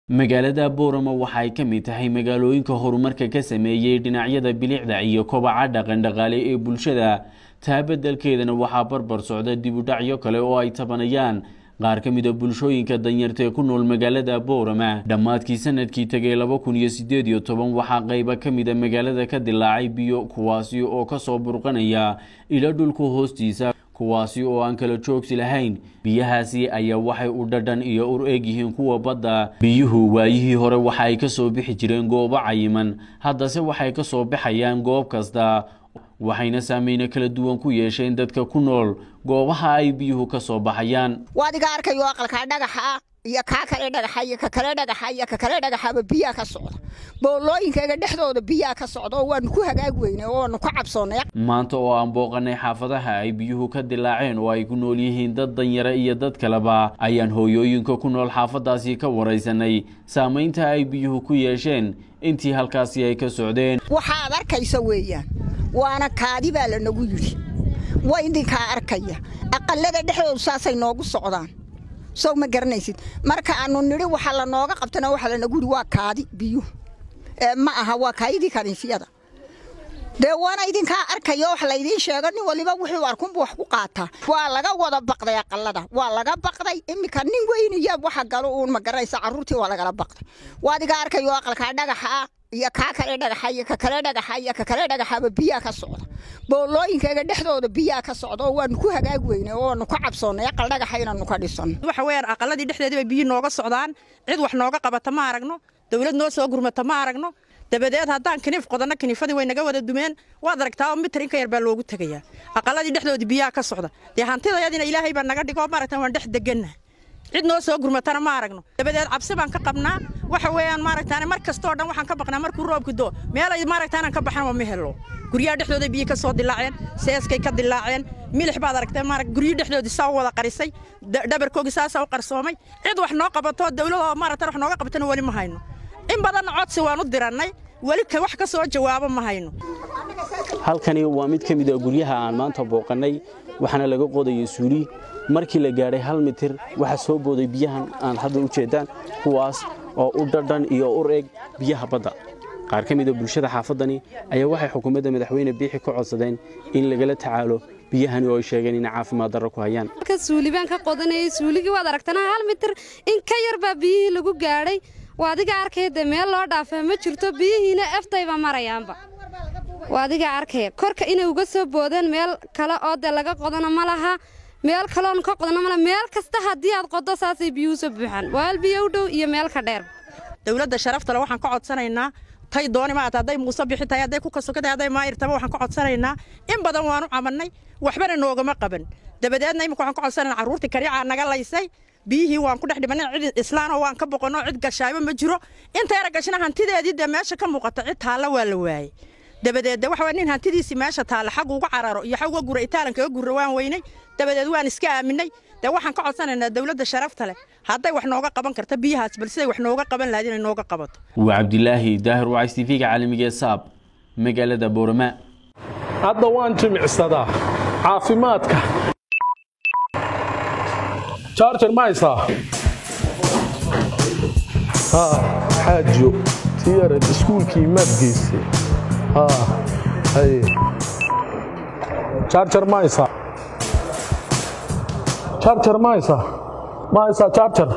magaalada boorama waxa ay ka mid tahay magaalooyinka horumarka ka sameeyey dhinacyada bilicda iyo kobaca dhaqandhaqaale ee bulshada taa beddelkeedana waxaa barbar socda dibudhacyo kale oo ay tabanayaan qaar ka mid a bulshooyinka danyarta ee ku nool magaalada boorama dhammaadkii sanadkii tegay laba kun iyo sideed iyo toban waxaa qayba ka mid a magaalada ka dilaacay biyo kuwaasi oo kasoo burqanaya ilo dhulka hoostiisa kuwaasi oo aan kala joogsi lahayn biyahaasi ayaa waxay u dhadhan iyo ur eeg yihiin kuwa badda biyuhu waayihii hore waxa ay ka soo bixi jireen goobo cayiman haddase waxay ka soo baxayaan goob kasta waxayna saameyne kala duwan ku yeesheen dadka ku nool goobaha ay biyuhu ka soo baxayaan waad iga arkayo aqalkaa dhagaxa iyo kaa kale dhagaxa iyo ka kale dhagaxa iyo ka kale dhagaxaba biyaa ka socda boolooyinkayga dhexdooda biyaa ka socda oo waanu ku hagaag weynay oo waanu ku cabsoonnay maanta oo aan booqanay xaafadaha ay biyuhu ka dilaaceen oo ay ku nool yihiin dad danyare iyo dad kaleba ayaan hooyooyinka ku nool xaafadaasi ka waraysanay saamaynta ay biyuhu ku yeesheen intii halkaasi ay ka socdeen waxaad arkaysa weeyaan waana kaadi baa lanagu yidhi waa idinkaa arkaya aqallada dhexdoodu saasay noogu socdaan sow ma garanaysid marka aanu nidhi waxa lanooga qabtana waxa lanagu yidhi waa kaadi biyuhu ma aha waa kaayidii kaniifyada dee waana idinkaa arkaya wax laydiin sheego nin waliba wuxuu arkunbu wax ku qaataa waa laga wada baqday aqalada waa laga baqday iminka nin weyniya waxa galo uun ma garanaysa carruurtii waa lagala baqday waad iga arkayo aqalkaa dhagaxa iyo kaa kale dhagaxa iyo ka kale dhagaxa iyo ka kale dhagaxaba biyaa ka socda boolooyinkayga dhexdooda biyaa ka socda oo waanu ku hagaag weynay oo waanu ku cabsoonnay aqal dhagaxa inaanu ka dhisanno waxa weeyaan aqaladii dhexdeedii bay biyo nooga socdaan cid wax nooga qabata ma aragno dawlad noo soo gurmata ma aragno dabadeed haddaan kiniif qodanno kiniifadii way naga wada dumeen waad aragtaa oo mitir inka yar baa loogu tegayaa aqaladii dhexdoodii biyaa ka socda dee hantidayadina ilaahay baa naga dhigo maaragta waan dhex deganna cid noo soo gurmatana ma aragno dabadeed cabsi baan ka qabnaa waxa weeyaan maaragtaan mar kastoo dhan waxaan ka baqnaa markuu roobku do meelay maaragtaan aan ka baxan ma helo guryaha dhexdooda biyo ka soo dilaaceen seeskay ka dilaaceen milix baad aragtay maarag guryo dhexdoodii saa u wada qarisay dhabarkoogii saasaa u qarsoomay cid wax noo qabato dawladoo maaragtaan wax nooga qabatana weli ma hayno in badanna codsi waan u dirannay weli wax ka soo jawaabo ma hayno halkani waa mid ka mid a guryaha aan maanta booqannay waxaana laga qodayay suuli markii la gaadhay hal mitir waxaa soo booday biyahan aan hadda u jeedaan kuwaas oo u dhadhan iyo ur eg biyaha badda qaar ka mid a bulshada xaafaddani ayaa waxay xukuumadda madaxweyne biixi ka codsadeen in lagala tacaalo biyahani oo ay sheegeen inay caafimaad darro ku hayaan suuli baan ka qodanayay suuligii waad aragtana hal mitir in ka yar baa biyihii lagu gaadhay waa adiga arkaya dee meel loo dhaafaa ma jirto biyihiina eftayba marayaanba waa adiga arkaya korka inay uga soo boodeen meel kale oo dee laga qodana ma laha meel kaloon ka qodana male meel kasta haddii aad qoddo saasay biyuhu soo buuxaan waal biyo u dhow iyo meel ka dheer dawladda sharaftale waxaan ka codsanaynaa tay dooni maata hadday muuse bixi tahay hadday ku kasoka tahay hadday maayirtaba waxaan ka codsanaynaa in badan waanu camannay waxbana noogama qaban dabadeedna imika waxaan ka codsanaynaa carruurtii kariicaa naga laysay biyihii waan ku dhex dhibanay cid islaanoo waan ka boqonno cid gashaayba ma jiro inta yara gashina hantideedii dee meesha ka muuqata cid taalla waa la waayey dabadeed de waxa nin hantidiisii meesha taalla xag uga cararo iyo xag uga gura itaalankaga gurra waan weynay dabadeed waan iska aaminay dee waxaan ka codsanaynaa dawladda sharafta leh hadday wax nooga qaban karta biyahaas bal siday wax nooga qaban lahayd inay nooga qabato waa cabdilaahi daahir wacays tv-ga caalamiga ee saab magaalada boorama hadda waan jimicsadaa caafimaadka jarjar ma haysaa xaajo tiyara iskuulkii maad geysay jarjar ma haysaa jarjar ma haysaa ma haysaa jarjar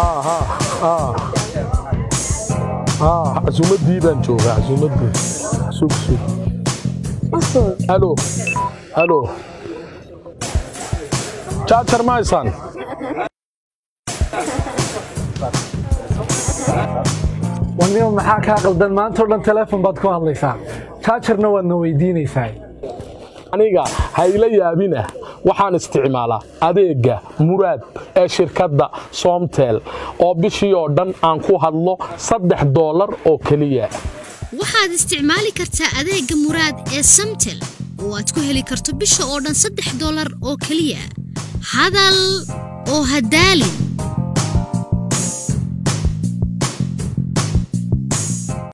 casuumaddii baan joogaa casuumaddii sug sug halo halo jarjar ma haysaan wanima maxaa kaa qaldan maantao dhan teleefon baad ku hadlaysaa jaajarna waadna weydiinaysaa aniga hayla yaabinah waxaan isticmaalaa adeegga muraad ee shirkadda soomtel oo bishii oo dhan aan ku hadlo saddex doolar oo keliya waxaad isticmaali kartaa adeegga muraad ee samtel oo aad ku heli karto bisha oo dhan saddex doolar oo keliya hadal oo hadaalin